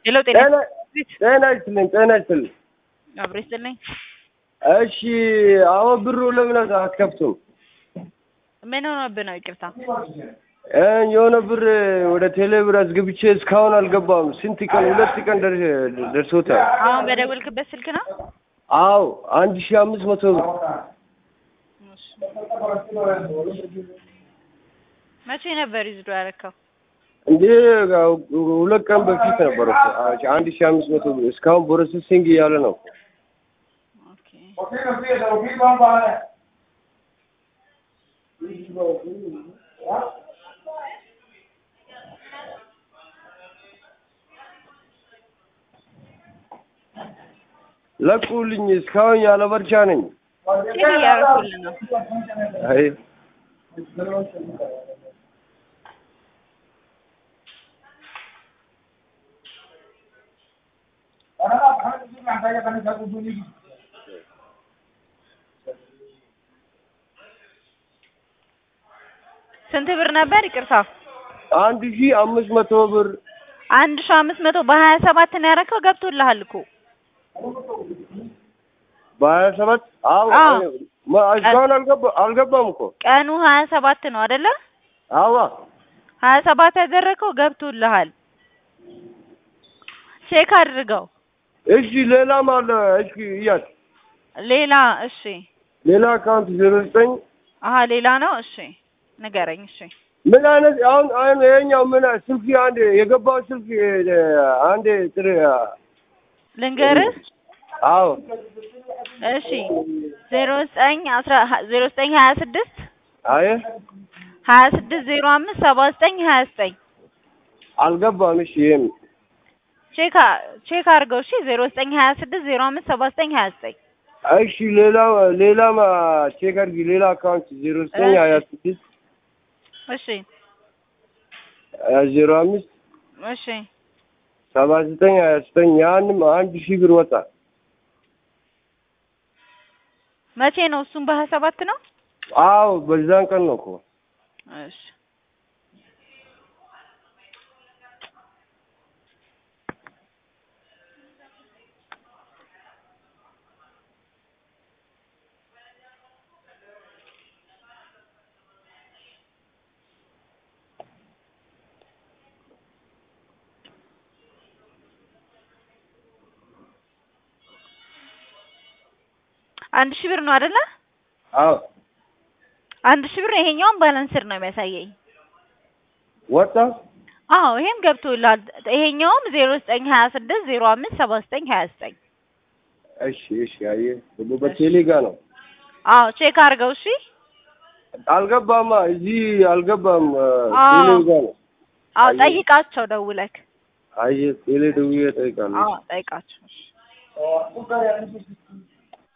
ሄሎ ጤና ጤና ጤና ይስጥልኝ ጤና ይስጥልኝ። አብሮ ይስጥልኝ። እሺ አሁን ብሩ ለምን አትከፍቱም? ምን ሆኖብህ ነው? ይቅርታ እ የሆነ ብር ወደ ቴሌ ብር አስገብቼ እስካሁን አልገባም። ስንት ቀን ሁለት ቀን ደር- ደርሶታል። አሁን በደወልክበት ስልክ ነው? አዎ አንድ ሺህ አምስት መቶ ብር መቼ ነበር ይዝዶ ያረካው? እንዴ ሁለት ቀን በፊት ነበር እኮ አንድ ሺህ አምስት መቶ ብር እስካሁን ፕሮሰሲንግ እያለ ነው። ኦኬ ለቁልኝ እስካሁን ያለ በርቻ ነኝ። ቼክ እያደረኩልህ ነው። አይ ስንት ብር ነበር? ይቅርታ አንድ ሺህ አምስት መቶ ብር አንድ ሺህ አምስት መቶ በሀያ ሰባት ነው ያረከው። ገብቶልሃል እኮ በሀያ ሰባት አዎ አዎ። ማ- እስካሁን አልገባ- አልገባም እኮ ቀኑ ሀያ ሰባት ነው አይደለ? አዋ ሀያ ሰባት ያደረከው ገብቶልሃል። ቼክ አድርገው። እሺ ሌላም አለ እሺ እያት ሌላ እሺ። ሌላ አካውንት ዜሮ ዘጠኝ አሀ ሌላ ነው። እሺ ንገረኝ። እሺ ምን አይነት አሁን አሁን ይሄኛው ምን ስልክ አንድ የገባው ስልክ እ፣ አንድ ጥሪ ልንገርህ። አዎ እሺ ዜሮ ዘጠኝ አስራ ዜሮ ዘጠኝ ሀያ ስድስት አየ ሀያ ስድስት ዜሮ አምስት ሰባ ዘጠኝ ሀያ ዘጠኝ አልገባም። እሺ ይሄም ቼክ አ- ቼክ አድርገው። እሺ ዜሮ ዘጠኝ ሀያ ስድስት ዜሮ አምስት ሰባ ዘጠኝ ሀያ ዘጠኝ እሺ ሌላ ሌላም ቼክ አድርጊ። ሌላ አካውንት ዜሮ ዘጠኝ ሀያ ስድስት እሺ ዜሮ አምስት እሺ ሰባ ዘጠኝ ሀያ ዘጠኝ ያንም አንድ ሺህ ብር ወጣ። መቼ ነው? እሱም በሀያ ሰባት ነው። አዎ በዛን ቀን ነው እኮ እሺ አንድ ሺህ ብር ነው አይደለ? አዎ አንድ ሺህ ብር ይሄኛውን ባላንስር ነው የሚያሳየኝ። ወጣ። አዎ ይሄም ገብቶላል። ይሄኛውም ዜሮ ዘጠኝ ሀያ ስድስት ዜሮ አምስት ሰባ ዘጠኝ ሀያ ዘጠኝ እሺ እሺ አየህ ደግሞ በቴሌ ጋ ነው አዎ ቼክ አድርገው። እሺ አልገባማ እዚህ አልገባም። አዎ። ቴሌ ጋ ነው። አዎ አየህ። ጠይቃቸው ደውለክ። አየህ ቴሌ ደውዬ እጠይቃለሁ። አዎ ጠይቃቸው። እሺ